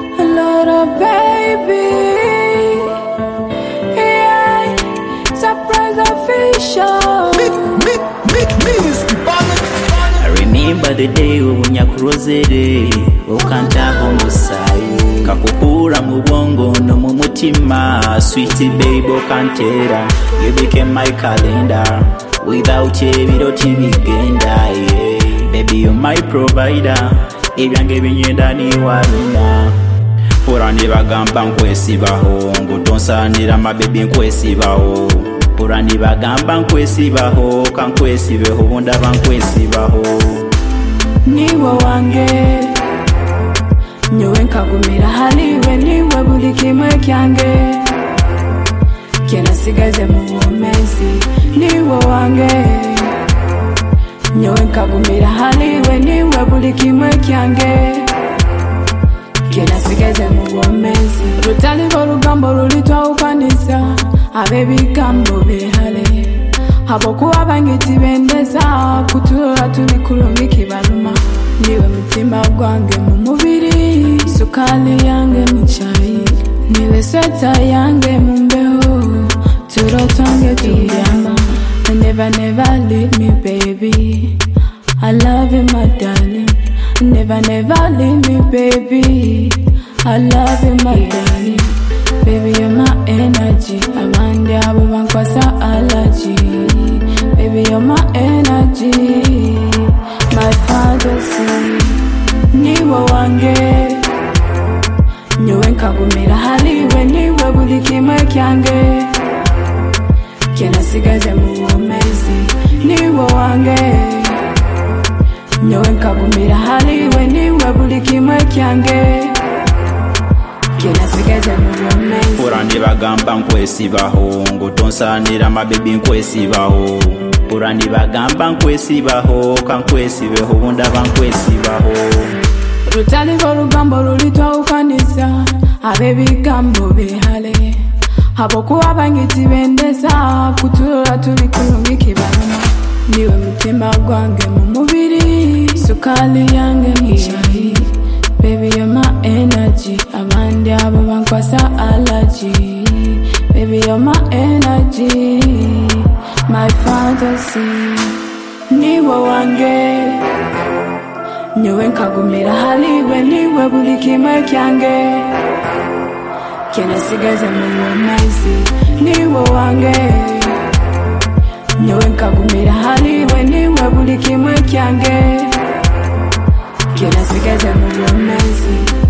but a baby. Yeah, surprise official. I remember the day ubunyakurozere ukantaho musayi kakukura mu bwongo no mu mutima sweet baby ukantera you became my calendar without you ibiroti bigenda yeah. baby you my provider ibyange binyenda niwaruna Pura nibagamba nkwesibaho ngo tonsanira amabebi nkwesibaho Pura nibagamba nkwesibaho kankwesibeho bundaba nkwesibaho niwe wange nyowe nkagumira hariwe niwe buri kimwe cyange kenasigaze mu bumezi niwe wange nyowe nkagumira hariwe niwe buri kimwe cyange kenasigaze mu bumezi rutariho rugambo rurita ukwanisa abebigambo behale abokuba bangiti bendeza kuturora turi kulumi kibaluma niwe mutima gwange mu mubiri sukali yange ni chai niwe sweta yange mu mbeho turo twange tulyama I never never leave me baby I love you my darling Never never leave me baby I love you my darling Baby you're my energy abandi abo bankwasa allergy Baby you're my energy My fantasy niwe wange nyowe nkagumira hariwe niwe buri kimwe cyange kenasigaze mu bumezi niwe wange nyowe nkagumira hariwe niwe buri kimwe cyange kenasigaze mu bumezi Pura nibagamba nkwesibaho ngo tonsanira amabebi nkwesibaho Pura nibagamba nkwesibaho kankwesibeho bundaba nkwesibaho rutariho rugambo rurita ukwanisa abebigambo behale abokuba bangiti bendeza kuturora turi kulumi kibaluma niwe mutima gwange mu mubiri sukali yange ni shahi baby you're my energy abandi abo bankwasa allergy baby you're my energy my fantasy niwe wange nyowe nkagumira hariwe niwe buri kimwe cyange kenasigaze mu bumezi niwe wange nyowe nkagumira hariwe niwe buri kimwe cyange kenasigaze mu bumezi